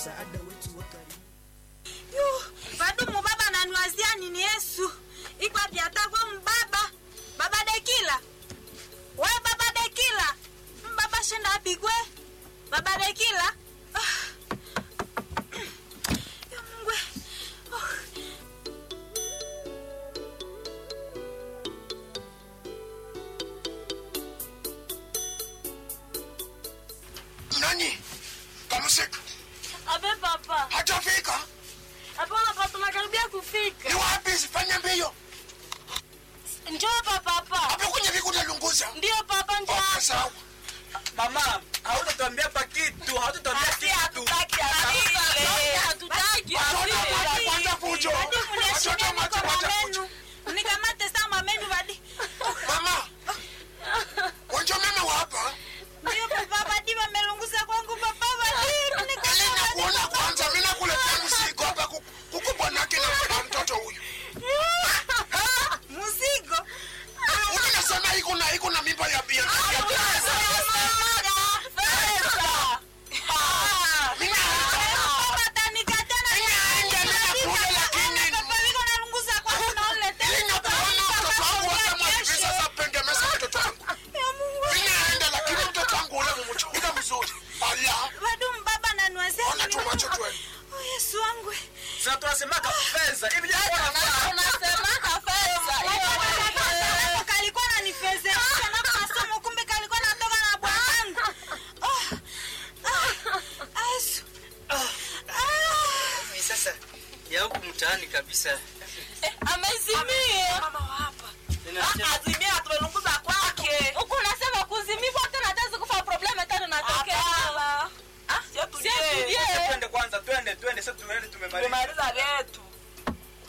msaada wetu wa karibu. Yu, bado mubaba ananiwazia nini Yesu? Ikwa vyatagwa mbaba. Baba Dekila. We baba Dekila. Mbaba shenda apigwe. Baba Dekila. Ah. Ya Mungu. Oh. Nani? Kamusika. Abe papa. Hajafika. Hapana papa, tunakaribia kufika. Ni wapi? Fanya mbio. Njoo papa papa. Hapo kwenye vikuta lunguza. Ndio papa njoo. Okay, sawa. Mama, hautatuambia pa kitu, hautatuambia kitu. Watoto kwanza fujo. Watoto macho wacha fujo. Nikamate saa mamenu badi. Mama. Wanjo meme wa hapa. Ndio papa badi wamelunguza kwangu papa badi. Ili nakuona kwanza mimi nakuletea mzigo hapa ku- kuku bwanake na na mtoto huyu. Mzigo. Huyu nasema iko na iko na mimba ya bia. Mimi Papa atanikataa na Ninaenda, ninakuja, lakini- Papa niko nalunguza kwangu na ulete. Mimi nakuona mtoto wangu wote mwakivisa sasa pengemesa mtoto wangu. Ya Mungu. Mimi naenda lakini mtoto wangu ule mumchukua mzuri. Allah. Bado mbaba ananiwazia Ona nini? tu macho twende. Oh, Yesu wangu. Sasa tunasemaka pesa. Hivi je, kwa Hapo kalikuwa nanifezeresha na masomo kumbe kalikuwa natoka na bwanangu. Oh. Ah. Yesu. Ah. sasa ya huku mtaani kabisa. amezimia Ninasema- azimia tumelunguza kwake huku unasema kuzimikwa tena hatazi kufa probleme tena natokea Sasa twende kwanza, twende, twende. Sasa tumeenda tumemaliza. tumemaliza letu